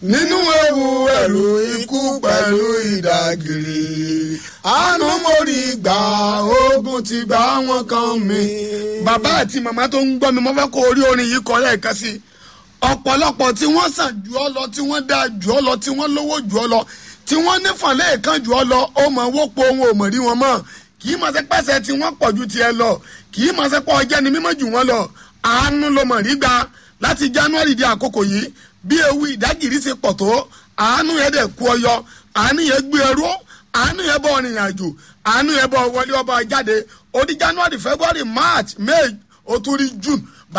nínú ewu ẹ̀rù ikú pẹ̀lú ìdágìrì àánú mórí gbà ogun ti gbà wọn kan mi. bàbá àti màmá tó ń gbọ́ mi mo fẹ́ kó orí orin yìí kọ́ lẹ́ẹ̀kan sí i ọ̀pọ̀lọpọ̀ tí wọ́n sàn jù ọ́ lọ tí wọ́n dáa jù ọ́ lọ tí wọ́n lówó jù ọ́ lọ tí wọ́n nífọ̀n lẹ́ẹ̀kan jù ọ́ lọ ó mọ̀ wọ́pọ̀ ohun ò mọ̀ rí wọn mọ́ kì í máa ṣe pẹ́sẹ̀ tí wọ́n pọ̀ ju tiẹ̀ lọ kì í máa ṣe pọ̀ ọjẹ́ ni mímọ́ jù wọ́n lọ àánú ló mọ̀ rí gbà láti january di àkókò yìí bí ewu ìdágìrì ṣe pọ̀ tó àánú yẹn dẹ̀ kú ọyọ àánú yẹn gbé ẹrú àánú yẹn bọ̀ rìnrìn àjò àánú yẹn bọ̀ wọlé ọba jáde ó di january february march may ó tún rí june